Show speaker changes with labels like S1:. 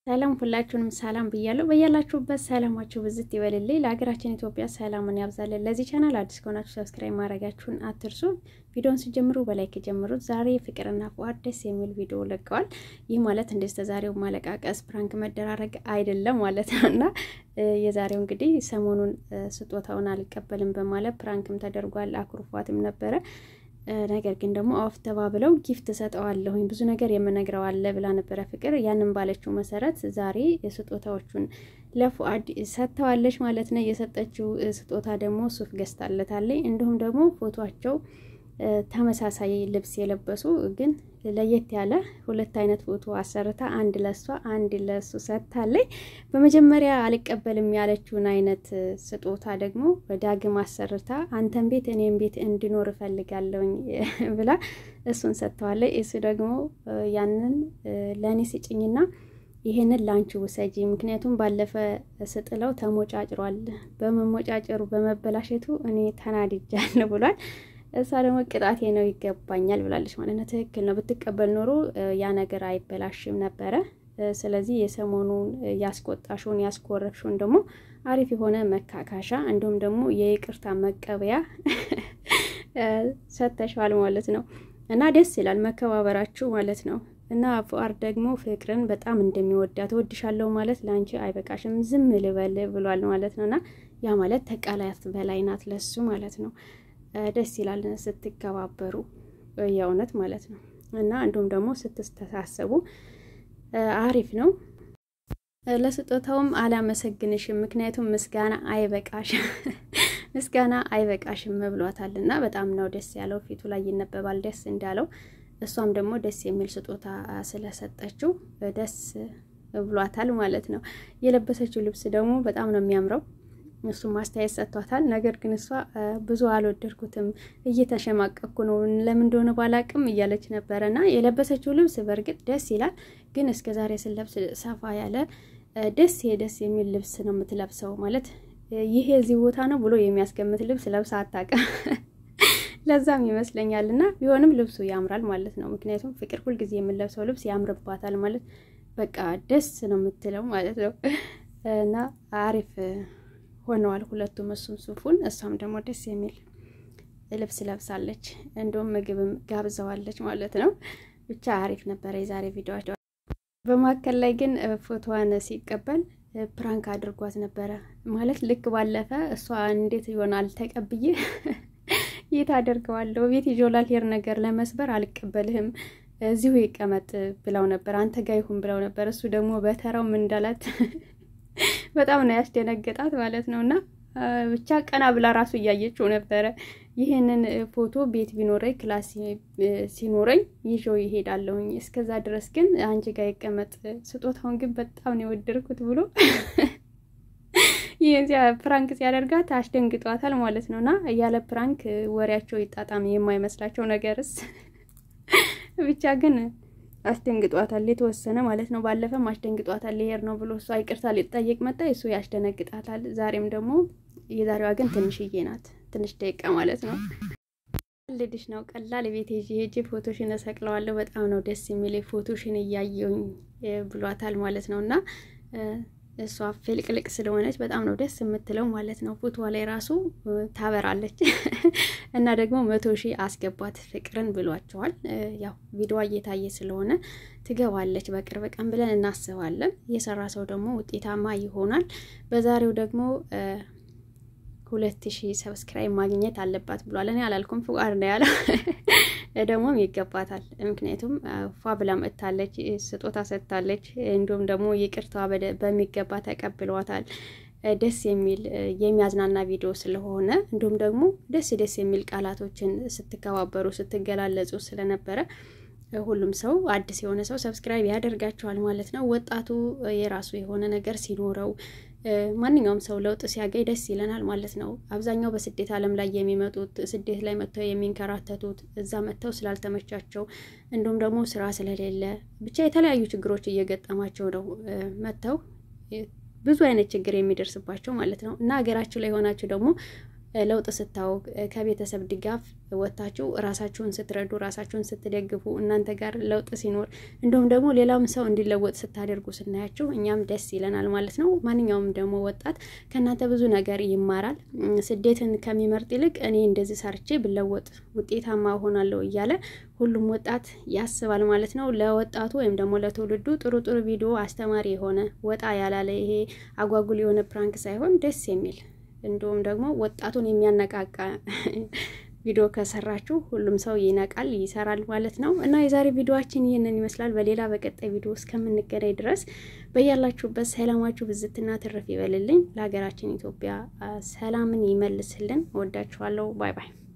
S1: ሰላም ሁላችሁንም ሰላም ብያለሁ። በያላችሁበት ሰላማችሁ ብዝት ይበልልኝ። ለሀገራችን ኢትዮጵያ ሰላምን ያብዛልን። ለዚህ ቻናል አዲስ ከሆናችሁ ሰብስክራይብ ማድረጋችሁን አትርሱ። ቪዲዮን ሲጀምሩ በላይክ ጀምሩት። ዛሬ ፍቅርና ፉአድ ደስ የሚል ቪዲዮ ለቀዋል። ይህ ማለት እንደዚህ ተዛሬው ማለቃቀስ ፕራንክ መደራረግ አይደለም ማለት ነው እና የዛሬው እንግዲህ ሰሞኑን ስጦታውን አልቀበልም በማለት ፕራንክም ተደርጓል። አኩርፏትም ነበረ ነገር ግን ደግሞ አፍ ተባብለው ጊፍት ሰጠዋለሁኝ ብዙ ነገር የምነግረው አለ ብላ ነበረ ፍቅር። ያንን ባለችው መሰረት ዛሬ ስጦታዎቹን ለፉአድ ሰጥተዋለች ማለት ነው። የሰጠችው ስጦታ ደግሞ ሱፍ ገዝታለታለች። እንዲሁም ደግሞ ፎቷቸው ተመሳሳይ ልብስ የለበሱ ግን ለየት ያለ ሁለት አይነት ፎቶ አሰርታ አንድ ለሷ አንድ ለሱ ሰጥታለች። በመጀመሪያ አልቀበልም ያለችውን አይነት ስጦታ ደግሞ ዳግም አሰርታ አንተን ቤት እኔም ቤት እንዲኖር እፈልጋለሁኝ ብላ እሱን ሰጥተዋለች። እሱ ደግሞ ያንን ለእኔ ስጭኝና ይሄንን ላንቺ ውሰጂ፣ ምክንያቱም ባለፈ ስጥለው ተሞጫጭሯል፣ በመሞጫጨሩ በመበላሸቱ እኔ ተናድጃለሁ ብሏል። እሷ ደግሞ ቅጣቴ ነው ይገባኛል ብላለች ማለት ነው። ትክክል ነው። ብትቀበል ኖሮ ያ ነገር አይበላሽም ነበረ። ስለዚህ የሰሞኑን ያስቆጣሽውን ያስኮረፍሽውን ደግሞ አሪፍ የሆነ መካካሻ እንዲሁም ደግሞ የይቅርታ መቀበያ ሰጥተሽዋል ማለት ነው እና ደስ ይላል መከባበራችሁ ማለት ነው። እና ፉአድ ደግሞ ፍቅርን በጣም እንደሚወዳት እወድሻለሁ ማለት ለአንቺ አይበቃሽም ዝም ልበል ብሏል ማለት ነው። እና ያ ማለት ተቃላት በላይ ናት ለሱ ማለት ነው። ደስ ይላል ስትከባበሩ የእውነት ማለት ነው። እና እንዲሁም ደግሞ ስትስተሳሰቡ አሪፍ ነው። ለስጦታውም አላመሰግንሽም፣ ምክንያቱም ምስጋና አይበቃሽም ምስጋና አይበቃሽም ብሏታል። እና በጣም ነው ደስ ያለው፣ ፊቱ ላይ ይነበባል ደስ እንዳለው። እሷም ደግሞ ደስ የሚል ስጦታ ስለሰጠችው ደስ ብሏታል ማለት ነው። የለበሰችው ልብስ ደግሞ በጣም ነው የሚያምረው። እሱም ማስተያየት ሰጥቷታል። ነገር ግን እሷ ብዙ አልወደድኩትም፣ እየተሸማቀኩ ነው፣ ለምን እንደሆነ ባላቅም እያለች ነበረ እና የለበሰችው ልብስ በእርግጥ ደስ ይላል። ግን እስከ ዛሬ ስለብስ ሰፋ ያለ ደስ ደስ የሚል ልብስ ነው የምትለብሰው ማለት ይሄ እዚህ ቦታ ነው ብሎ የሚያስገምት ልብስ ለብሳ አታውቅም። ለዛም ይመስለኛል እና ቢሆንም ልብሱ ያምራል ማለት ነው። ምክንያቱም ፍቅር ሁልጊዜ የምንለብሰው ልብስ ያምርባታል ማለት በቃ ደስ ነው የምትለው ማለት ነው እና አሪፍ ሆነዋል ሁለቱም፣ እሱም ሱፉን እሷም ደግሞ ደስ የሚል ልብስ ለብሳለች። እንዲሁም ምግብም ጋብዘዋለች ማለት ነው። ብቻ አሪፍ ነበረ የዛሬ ቪዲዮ። በመካከል ላይ ግን ፎቶዋን ሲቀበል ፕራንክ አድርጓት ነበረ ማለት ልክ ባለፈ እሷ እንዴት ይሆናል ተቀብዬ የት አደርገዋለሁ ቤት ይዞላል ሄር ነገር ለመስበር አልቀበልህም እዚሁ ይቀመጥ ብለው ነበር፣ አንተ ጋ ይሁን ብለው ነበር። እሱ ደግሞ በተራው ምን እንዳላት በጣም ነው ያስደነገጣት ማለት ነው። እና ብቻ ቀና ብላ ራሱ እያየችው ነበረ። ይህንን ፎቶ ቤት ቢኖረኝ ክላስ ሲኖረኝ ይዤው ይሄዳለሁኝ፣ እስከዛ ድረስ ግን አንቺ ጋር ይቀመጥ፣ ስጦታውን ግን በጣም ነው የወደድኩት ብሎ ይህን ፕራንክ ሲያደርጋት አስደንግጧታል ማለት ነው። እና ያለ ፕራንክ ወሬያቸው ይጣጣም የማይመስላቸው ነገርስ ብቻ ግን አስደንግጧታል የተወሰነ ማለት ነው። ባለፈም አስደንግጧታል ሊሄድ ነው ብሎ እሷ ይቅርታ ሊጠየቅ መጣ፣ እሱ ያስደነግጣታል። ዛሬም ደግሞ የዛሬዋ ግን ትንሽዬ ናት፣ ትንሽ ደቂቃ ማለት ነው። ልድሽ ነው ቀላል ቤት ሄጂ ሄጂ ፎቶሽን እሰቅለዋለሁ በጣም ነው ደስ የሚል ፎቶሽን እያየውኝ ብሏታል ማለት ነው እና እሷ ፍልቅልቅ ስለሆነች በጣም ነው ደስ የምትለው ማለት ነው። ፎቶ ላይ ራሱ ታበራለች እና ደግሞ መቶ ሺህ አስገባት ፍቅርን ብሏቸዋል። ያው ቪዲዮ እየታየ ስለሆነ ትገባለች በቅርብ ቀን ብለን እናስባለን። የሰራ ሰው ደግሞ ውጤታማ ይሆናል። በዛሬው ደግሞ ሁለት ሺህ ሰብስክራይብ ማግኘት አለባት ብሏል። እኔ አላልኩም ፉአድ ነው ያለው። ደግሞም ይገባታል። ምክንያቱም ፏ ብላ መጥታለች፣ ስጦታ ሰጥታለች። እንዲሁም ደግሞ ይቅርታ በሚገባ ተቀብሏታል። ደስ የሚል የሚያዝናና ቪዲዮ ስለሆነ እንዲሁም ደግሞ ደስ ደስ የሚል ቃላቶችን ስትከባበሩ ስትገላለጹ ስለነበረ ሁሉም ሰው አዲስ የሆነ ሰው ሰብስክራይብ ያደርጋቸዋል ማለት ነው። ወጣቱ የራሱ የሆነ ነገር ሲኖረው ማንኛውም ሰው ለውጥ ሲያገኝ ደስ ይለናል ማለት ነው። አብዛኛው በስደት ዓለም ላይ የሚመጡት ስደት ላይ መጥተው የሚንከራተቱት እዛ መጥተው ስላልተመቻቸው እንዲሁም ደግሞ ስራ ስለሌለ ብቻ የተለያዩ ችግሮች እየገጠማቸው ነው መጥተው ብዙ አይነት ችግር የሚደርስባቸው ማለት ነው እና ሀገራችሁ ላይ ሆናችሁ ደግሞ ለውጥ ስታው ከቤተሰብ ድጋፍ ወጥታችሁ ራሳችሁን ስትረዱ ራሳችሁን ስትደግፉ እናንተ ጋር ለውጥ ሲኖር እንዲሁም ደግሞ ሌላም ሰው እንዲለወጥ ስታደርጉ ስናያችሁ እኛም ደስ ይለናል ማለት ነው። ማንኛውም ደግሞ ወጣት ከእናንተ ብዙ ነገር ይማራል። ስደትን ከሚመርጥ ይልቅ እኔ እንደዚህ ሰርቼ ብለወጥ ውጤታማ ሆናለሁ እያለ ሁሉም ወጣት ያስባል ማለት ነው። ለወጣቱ ወይም ደግሞ ለትውልዱ ጥሩ ጥሩ ቪዲዮ አስተማሪ የሆነ ወጣ ያላለ ይሄ አጓጉል የሆነ ፕራንክ ሳይሆን ደስ የሚል እንዲሁም ደግሞ ወጣቱን የሚያነቃቃ ቪዲዮ ከሰራችሁ ሁሉም ሰው ይነቃል፣ ይሰራል ማለት ነው። እና የዛሬ ቪዲዮችን ይህንን ይመስላል። በሌላ በቀጣይ ቪዲዮ እስከምንገናኝ ድረስ በያላችሁበት ሰላማችሁ ብዝትና ትርፍ ይበልልኝ። ለሀገራችን ኢትዮጵያ ሰላምን ይመልስልን። እወዳችኋለሁ። ባይ ባይ